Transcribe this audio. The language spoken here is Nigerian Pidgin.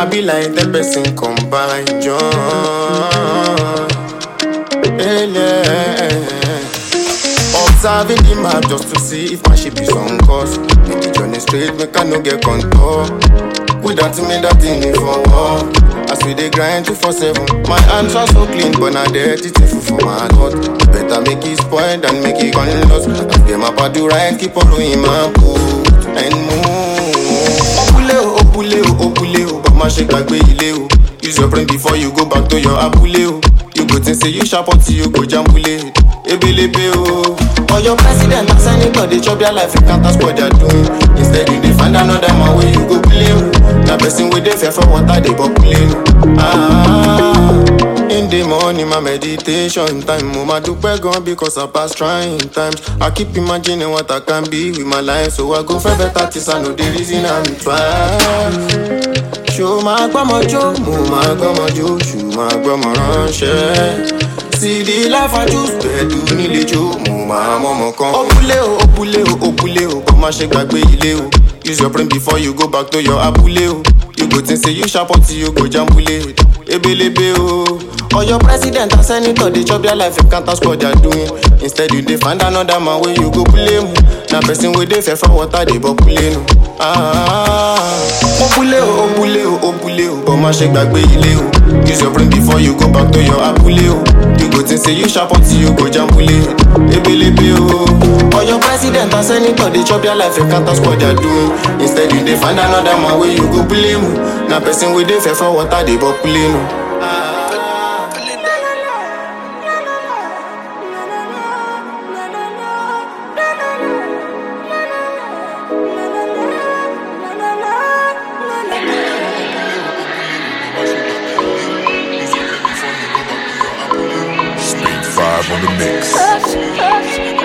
I be like the person combine join. Hey, yeah. Observing the map just to see if my ship is on course. Make the journey straight, make I no get contour. Without me, that thing is for war. As we dey grind two for seven, my hands are so clean, but now dirty thing for my heart. Better make it spoil than make it gone lost. As them up do right, keep on doing my boot and move. Opule o, opule o, opule o, but my shake gbàgbé ilé o. Use your brain before you go back to your abúlé o. You go think say you sharp until you go jambule. Ebelebe o. For your president and senator, they chop their life, you can't ask what they're doing. Instead, you dey find another man where you go play o. Na person wey dey fear for water dey populate o. Ah, in the morning, my meditation time. Mo ma dúpẹ́ gan because I pass trying times. I keep imagining what I can be with my life, so I go for better things. I know the reason I'm twice. ṣó máa gbọ́mọ jó mo máa gbọ́mọ jó ṣù máa gbọ́mọ ránṣẹ́ sídi láfájú pẹ̀lú nílé jó mo máa mọ́mọ kan. òpùlé o òpùlé o òpùlé o kò má ṣe gbàgbé ilé o use your brain before you go back to your abúlé o you go think say you sharp until you go jambule ebelebe o. Oyo president and senator dey chop their life, you can't ask what they're doing. Instead, you dey find another man wey you go blame. Na person wey dey fear for water dey populate. Ah, opule o, opule o, opule o, but má ṣe gbàgbé ilé o. Use your brain before you go back to your abúlé o. You go think say you sharp until you go jambule. Ebelebe o. Oyo president and senator dey chop their life, you can't ask what they're doing. Instead, you dey find another man wey you go blame. Na person wey dey fear for water dey populate. Speed 5 on the mix. Touch, touch,